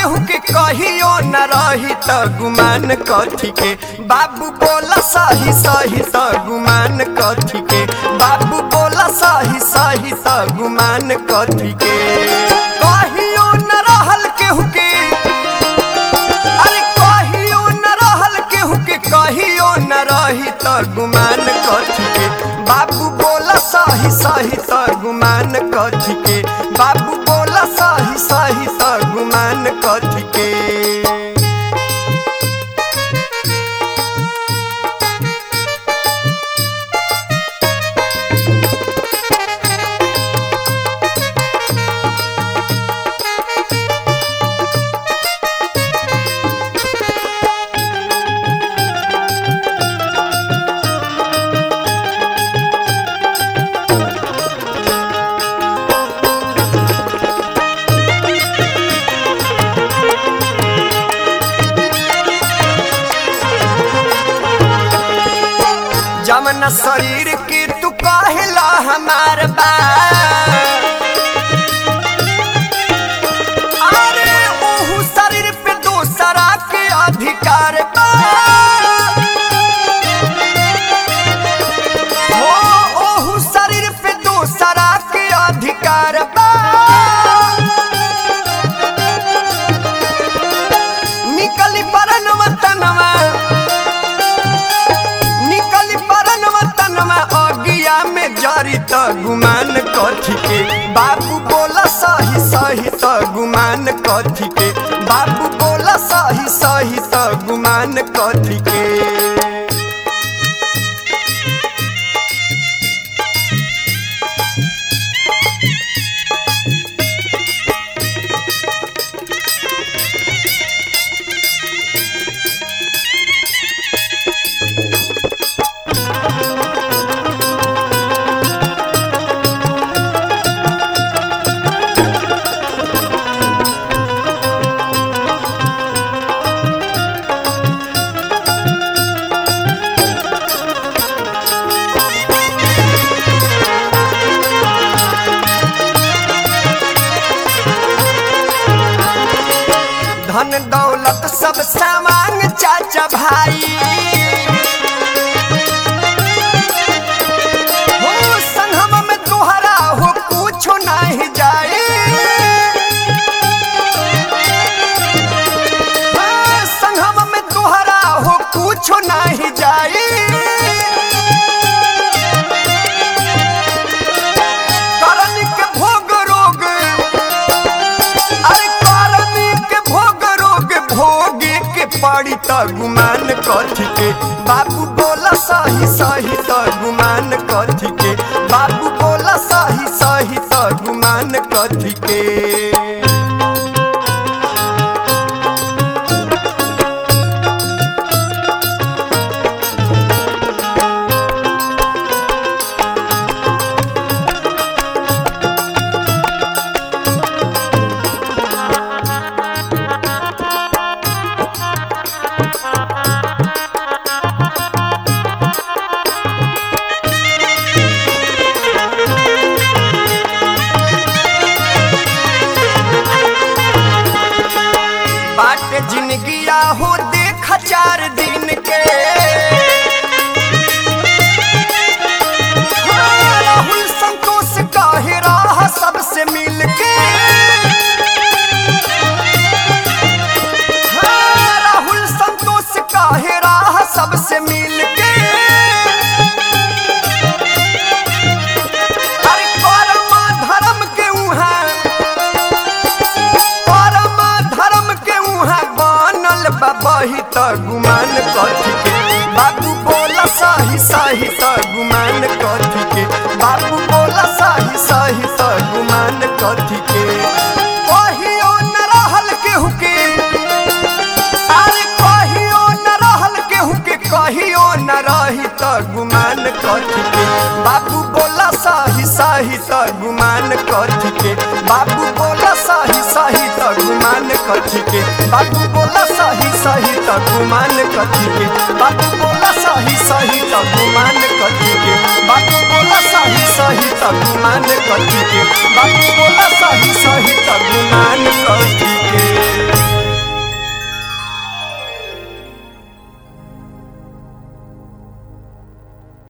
केहू के कहियो न रही त गुमान कथी के बाबू बोला सही सही त गुमान कथी के बाबू बोला सही सही त गुमान कथी के कहियो न रहल केहू के अरे कहियो न रहल केहू के कहियो न रही त गुमान कथी के बाबू बोला सही सही त गुमान कथी के बाबू बोला सही सही त गुमान कथी के जमन शरीर के तू कहला हमार बा अरे ओहू शरीर पे दूसरा के अधिकार बा हो ओहू शरीर पे दूसरा के अधिकार बा निकली परन वतनवा निकली परन वतनवा अगिया में जारी त गुमान कथी के बाबू बोला सही सही त गुमान कथी के बाबू बोला सही सही त गुमान कथी के धन दौलत सब सामान चाचा भाई हो संगम में तोहरा हो कुछो नहीं जाए हाँ, संगम में तोहरा हो कुछो नहीं जाए करन के भोग रोग अरे करनी के भोग रोग भोगे के पड़ी त गुमान कथी के बाबू बोला सही सही त गुमान कथी के बाबू बोला सही सही त गुमान कथी के बाटे जिंदगिया हो देख चार दिन के हाँ, राहुल संतोष काहे राह सबसे मिल के हाँ, राहुल संतोष काहे राह सबसे मिल के अरे कर्म धर्म के उहाँ परम धर्म के उहाँ बनल बा बही त गुमान कथी के बाबू बोला सही सही त गुमान कथी के बाबू बोला सही सही त गुमान कथी के कहियो न रहल केहू के अरे कहियो न रहल केहू के कहियो न रही त गुमान कथी के बाबू बोला सही सही त गुमान कथी के बाबू बोला सही सही त गुमान कथी के बाबू बोला सही सही त गुमान कथी के बाबू बोला सही सही त गुमान कथी के बाबू बोला सही सही त गुमान कथी के बाबू बोला सही सही